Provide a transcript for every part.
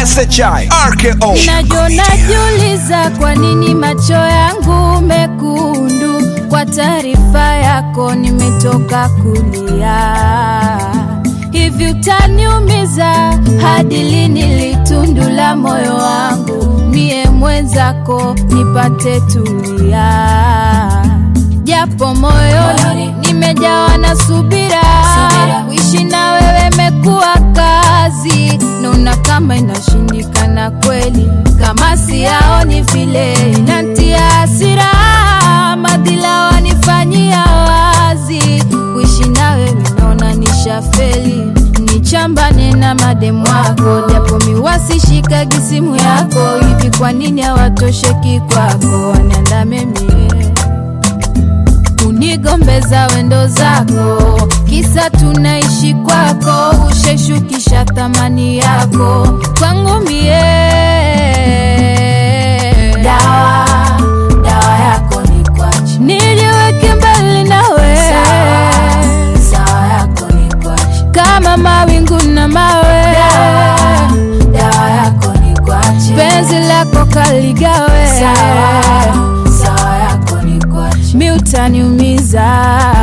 SHI RKO Najo najiuliza kwa nini macho yangu mekundu. Kwa taarifa yako nimetoka kulia. Hivi utaniumiza hadi lini litundu la moyo wangu? Mie mwenzako nipate tulia, japo moyoni nimejawa na subira. Kuishi na wewe mekuwa kazi, naona kama inashindikana kweli, kama siyaoni vile inantia hasira, madhila wanifanyia wazi. Kuishi na wewe naona nishafeli, nichambane na mademu wako, japo miwasishikagi simu yako. Hivi kwa nini hawatosheki kwako, waniandame mie unigombeza wendo zako, kisa tunaishi kwako, usheshukisha thamani yako kwangu mie. Dawa, dawa yako ni kwachi, niliweke mbali nawe, sawa, sawa yako ni kwachi, kama mawingu na mawe, dawa, dawa yako ni kwachi, penzi lako kaligawe, sawa, sawa yako ni kwachi, mi utaniumiza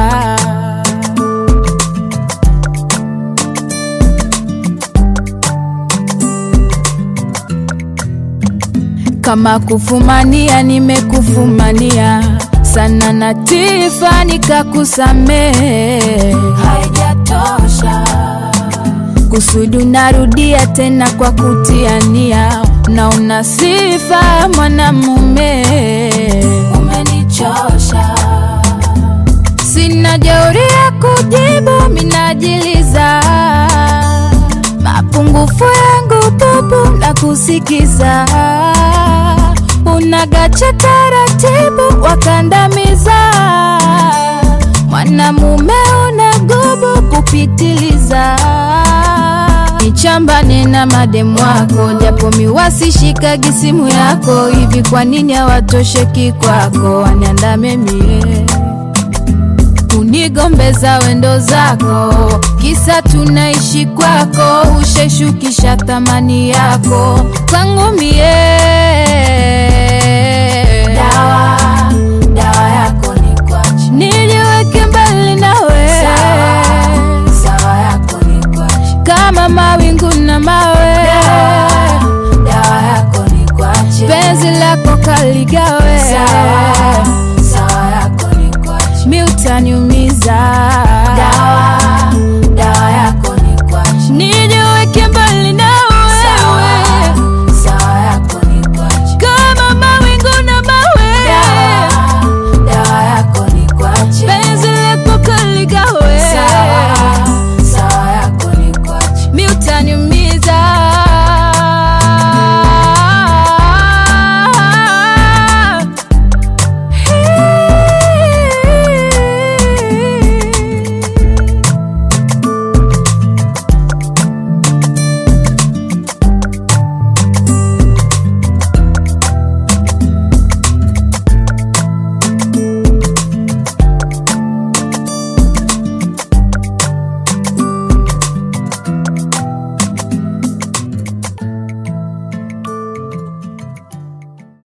kama kufumania nimekufumania sana na tifa nikakusamehe haijatosha kusudu narudia tena kwa kutiania na una sifa mwanamume umenichosha sina jeuri ya kujibu minajiliza mapungufu yangu pupu na kusikiza unagacha taratibu wakandamiza mwanamume una gubu kupitiliza nichambane na mademu wako japo miwasishikagi simu yako hivi kwa nini hawatosheki kwako waniandame mie unigombeza wendo zako, kisa tunaishi kwako, usheshukisha thamani yako kwangu mie. Dawa, dawa yako ni kwachi, niliweke mbali nawe, sawa, sawa yako ni kwachi, kama mawingu na mawe, dawa, dawa yako ni kwachi, penzi lako kaligawe, sawa, sawa yako ni kwachi, mi utaniumiza